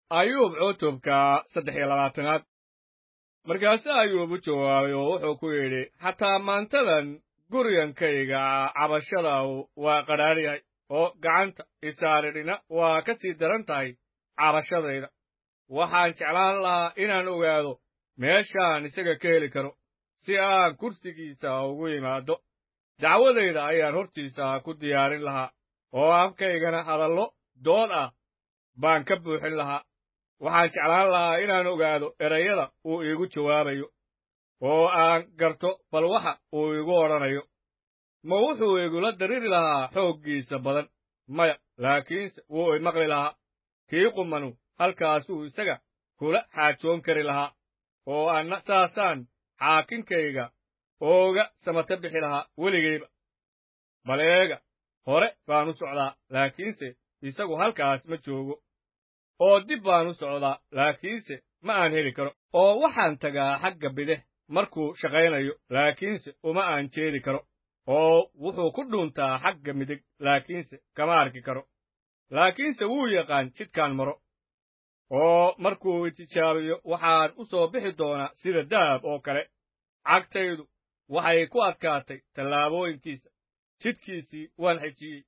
ayuub cutubka saddex iyo labaatanaad markaase ayuub u jawaabay oo wuxuu ku yidhi xataa maantadan guryankayga cabashada waa qadhaadh yahay oo gacanta isaaridhina waa ka sii daran tahay cabashadayda waxaan jeclaan lahaa inaan ogaado meeshaan isaga ka heli karo si aan kursigiisa ugu yimaado dacwadayda ayaan hortiisa ku diyaarin lahaa oo afkaygana hadallo dood ah baan ka buuxin lahaa waxaan jeclaan lahaa inaan ogaado erayada uu iigu jawaabayo oo aan garto bal waxa uu iigu odhanayo ma wuxuu igula dariri lahaa xooggiisa badan maya laakiinse wuu imaqli lahaa kii qumanu halkaasuu isaga kula xaajoon kari lahaa oo anna saasaan xaakinkayga ooga samata bixi lahaa weligayba bal eega hore baan u socdaa laakiinse isagu halkaas ma joogo oo dib baan u socdaa laakiinse ma aan heli karo oo waxaan tagaa xagga bidix markuu shaqaynayo laakiinse uma aan jeedi karo oo wuxuu ku dhuuntaa xagga midig laakiinse kama arki karo laakiinse wuu yaqaan jidkaan maro oo markuu itijaabiyo waxaan u soo bixi doonaa sida dahab oo kale cagtaydu waxay ku adkaatay tallaabooyinkiisa jidkiisii waan xejiyey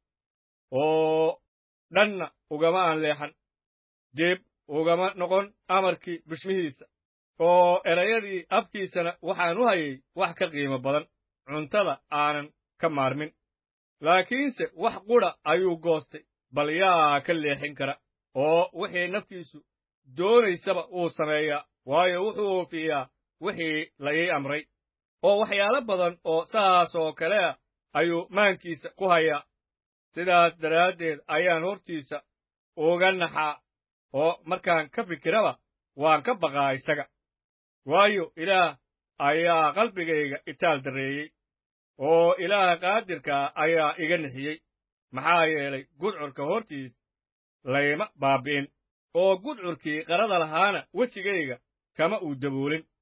oo dhanna ugama aan leexan dib ugama noqon amarkii bishmihiisa oo erayadii afkiisana waxaan u hayay wax ka qiimo badan cuntada aanan ka maarmin laakiinse wax qudha ayuu goostay bal yaa ka leexin kara oo wixii naftiisu doonaysaba uu sameeyaa waayo wuxuu oofiyaa wixii la ii amray oo waxyaalo badan oo saas oo kale ah ayuu maankiisa ku hayaa sidaas daraaddeed ayaan hortiisa uga naxaa oo markaan ka fikiraba waan ka baqaa isaga waayo ilaah ayaa qalbigayga itaal darreeyey oo ilaaha qaadirkaa ayaa iga nixiyey maxaa yeelay gudcurka hortiis layma baabbi'in oo gudcurkii qarada lahaana wejigayga kama uu daboolin